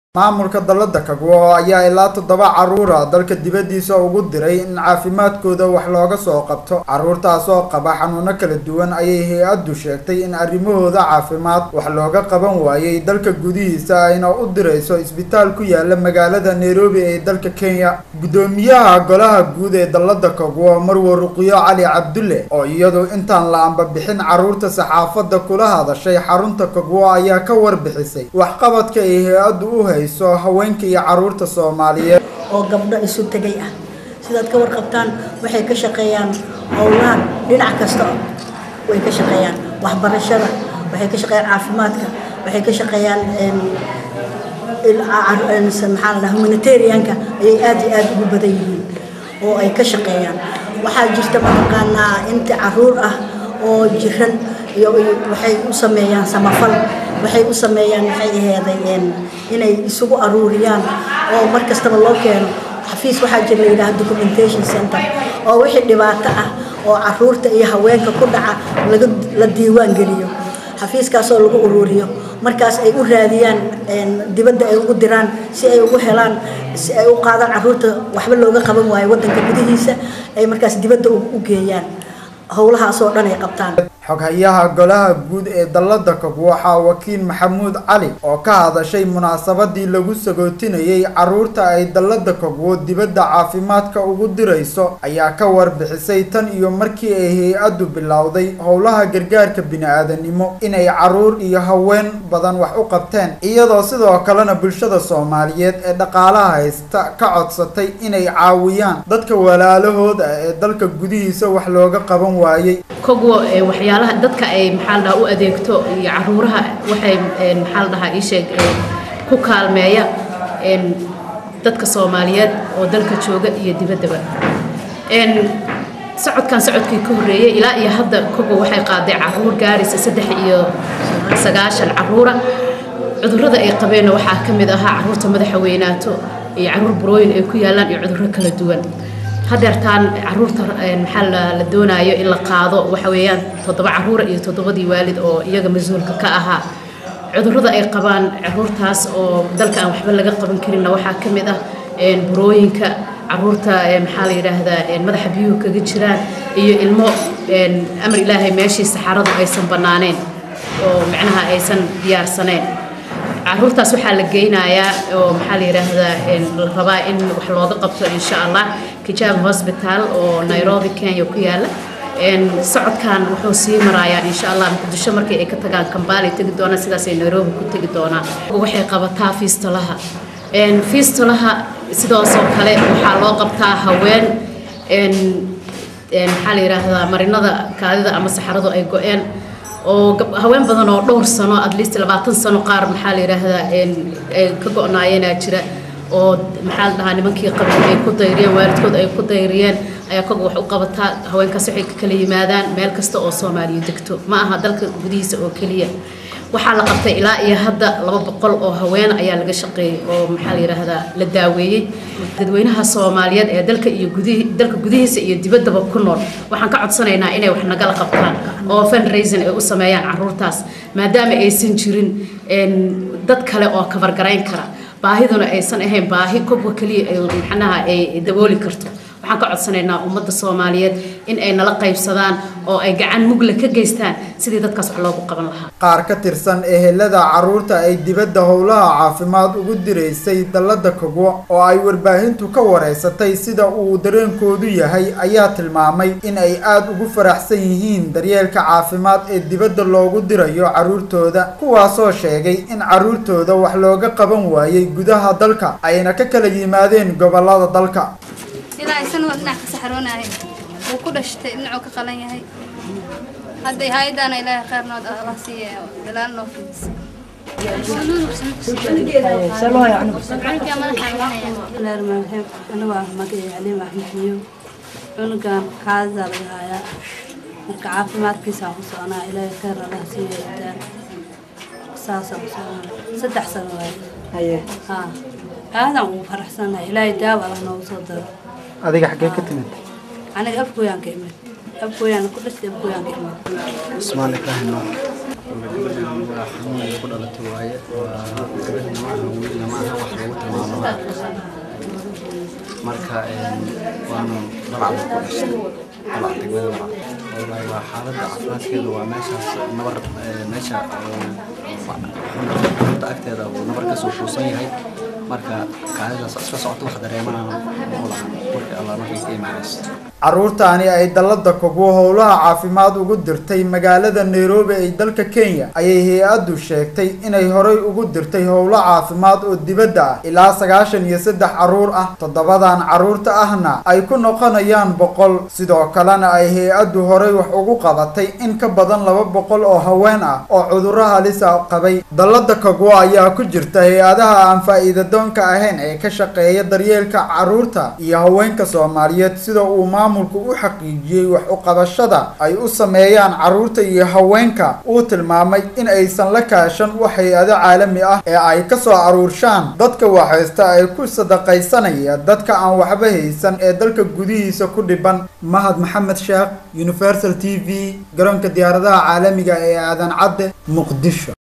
maamulka dalada kagwo ayaa ilaa toddoba caruura dalka dibadiisa ugu diray in caafimaadkooda wax looga soo qabto caruurtaasoo qaba xanuuno kala duwan ayay hay-addu sheegtay in arrimahooda caafimaad wax looga qaban waayey dalka gudihiisa ayna u dirayso isbitaal ku yaala magaalada nairobi ee dalka kenya guddoomiyaha golaha guud ee dalada kagwo marwo ruqyo cali cabdulle oo iyadu intaan la ambabixin caruurta saxaafadda kula hadashay xarunta kagwo ayaa ka warbixisay waxqabadka ay hay-addu u hayso haweenka iyo caruurta soomaaliyeed oo gabdho isu tegay ah sidaad ka warqabtaan waxay ka shaqeeyaan howlaha dhinac kasta way ka shaqeeyaan waxbarashada waxay ka shaqeeyaan caafimaadka waxay ka shaqeeyaan maxaa la dhaha humanitarianka ayay aad iyo aad ugu badan yihiin oo ay ka shaqeeyaan waxaa jirta mataqaanaa inta caruur ah oo jiran iyo waxay u sameeyaan samafal waxay u sameeyaan maxay aheeday inay isugu aruuriyaan oo mar kastaba loo keeno xafiis waxaa jira la yidhaha documentation center oo wixii dhibaato ah oo caruurta iyo haweenka ku dhaca laga la diiwaan geliyo xafiiskaasoo lagu uruuriyo markaas ay u raadiyaan dibadda ay ugu diraan si ay ugu helaan si ay u qaadaan caruurta waxba looga qaban waayo waddanka gudihiisa ay markaas dibadda u geeyaan howlahaasoo dhan ay qabtaan xoghayaha golaha guud ee dalada kog waxaa wakiil maxamuud cali oo ka hadashay munaasabadii lagu sagootinayay caruurta ay dalada kogwo dibadda caafimaadka ugu dirayso ayaa ka warbixisay tan iyo markii ay hay-addu bilowday howlaha gargaarka bini-aadanimo inay caruur iyo haween badan wax u qabteen iyadoo sidoo kalena bulshada soomaaliyeed ee dhaqaalaha haysta ka codsatay inay caawiyaan dadka walaalahooda ee dalka gudihiisa wax looga qaban waayey kogwo waxyaalaha dadka ay maxaa la dhahaa u adeegto iyo caruuraha waxay maxaa la dhahaa ii sheeg ku kaalmeeya dadka soomaaliyeed oo dalka jooga iyo dibaddaba socodkan socodkii ka horreeyey ilaa iyo hadda kogwo waxay qaaday caruur gaaraysa saddex iyo sagaashan caruura cudurrada ay qabeenna waxaa ka mid ahaa caruurta madaxa weynaato iyo caruur burooyin ay ku yaallaan iyo cudurro kala duwan hadeertaan caruurta maxaa la doonaayo in la qaado waxa weeyaan toddoba caruura iyo toddobadii waalid oo iyaga mas-uulka ka ahaa cudurrada ay qabaan caruurtaas oo dalka aan waxba laga qaban karinna waxaa ka mid ah burooyinka caruurta maxaa la yidhaahdaa madaxa biyuhu kaga jiraan iyo ilmo amar ilaahay meeshii saxaradu aysan bannaaneen oo macnaha aysan diyaarsaneen caruurtaas waxaa la geynayaa oo maxaa la yidhaahdaa la rabaa in wax looga qabto insha allah kijaab hosbitaal oo nairobi kenya ku yaala socodkan wuxuu sii marayaa insha allah muqdisho markii ay ka tagaan kambaalay tegi doonaan sidaasay nairobi ku tegi doonaan waxay qabataa fiistolaha fiistolaha sidoosoo kale waxaa loo qabtaa haween maxaa la yidhaahdaa marinada kaadida ama saxaradu ay go-een oo haween badan oo dhowr sano at least labaatan sano qaar maxaa la yidhaahdaa ay ka go-naayeenaa jira oo maxaa la dhahaa nimankii qabay ay ku dayriyeen waalidkood ay ku dayriyeen ayaa koga wax u qabataa haweenkaas waxay ka kala yimaadaan meel kasta oo soomaaliya degto ma aha dalka gudihiisa oo keliya waxaa la qabtay ilaa iyo hadda laba boqol oo haween ayaa laga shaqeeyey oo maxaa la yidhaahdaa la daaweeyey dadweynaha soomaaliyeed ee dalka iyo gudihi dalka gudihiisa iyo dibaddaba ku nool waxaan ka codsanaynaa inay wax nagala qabtaan oo fundraising ay u sameeyaan caruurtaas maadaama aysan jirin dad kale oo kabargarayn kara baahiduna aysan ahayn baahi kobwa keliya ay maxnaha ay dabooli karto waxaan ka codsanaynaa ummadda soomaaliyeed in ay nala qaybsadaan oo ay gacan mugla ka geystaan sidii dadkaas wax loogu qaban lahaa qaar ka tirsan ehelada caruurta ay dibadda howlaha caafimaad ugu diraysay dalada kogwo oo ay warbaahintu ka wareysatay sida uu dareenkoodu yahay ayaa tilmaamay in ay aada ugu faraxsan yihiin daryeelka caafimaad ee dibadda loogu dirayo caruurtooda kuwaasoo sheegay in caruurtooda wax looga qaban waayey gudaha dalka ayna ka kala yimaadeen gobolada dalka ilaa isanoo dhinac ka saxroonahay wuu ku dhashtay dhinacuu ka qalan yahay hadday hay-adaana ilaahay khayrnood alla siiye dalaal noo fidisay anigoo magacay caliim axmediyo cunugan kaadadaa laga haayaa marka caafimaadkiisaan ku soconaa ilaahay khayr allah siiye intaan saasaan ku soconaa saddex sano waaye haa aadaan ugu faraxsanahay ilaahay daawa allah noogu soo daro adiga xaggee ka timid aniga afkooyaan ka imid afkooyaan ku dhashtay afkooyaan ka imid cusmaan ibraahim gabadhan waa xanuun ay ku dhalatay waaye waa gabadhna ma aha wiilna ma aha wax lagu tilmaamo marka waanu dabacda ku dhashay dabac degmada dabac wallaahi waa xaaladda caafimaadkeedu waa meeshaas nabar meesha xunta agteeda uu nabar ka soo kuusan yahay marka kaadidaas iska socoto wax dareemana ma lahan markii allah markay ka imaanayso carruurtaani ay dallada kogu howlaha caafimaad ugu dirtay magaalada nairobi ee dalka kenya ayay hay-addu sheegtay inay horay ugu dirtay howlo caafimaad oo dibadda ah ilaa sagaashan iyo saddex carruur ah toddobadan carruurta ahna ay ku noqonayaan boqol sidoo kalena ay hay-addu horay wax ugu qabatay in ka badan laba boqol oo haween ah oo cudurro halisa qabay dallada kogo ayaa ku jirta hay-adaha aan faa'iidadoonka ahayn ee ka shaqeeya daryeelka carruurta iyo haweenka soomaaliyeed sida uu maamulku u xaqiijiyey wax u qabashada ay u sameeyaan carruurta iyo haweenka uu tilmaamay in aysan la kaashan wax hay-ado caalami ah ee ay ka soo aruurshaan dadka waxhaysta ay ku sadaqaysanaya dadka aan waxba haysan ee dalka gudihiisa ku dhiban mahad maxamed sheekh universal t v garoonka diyaaradaha caalamiga ee aadan cadde muqdisho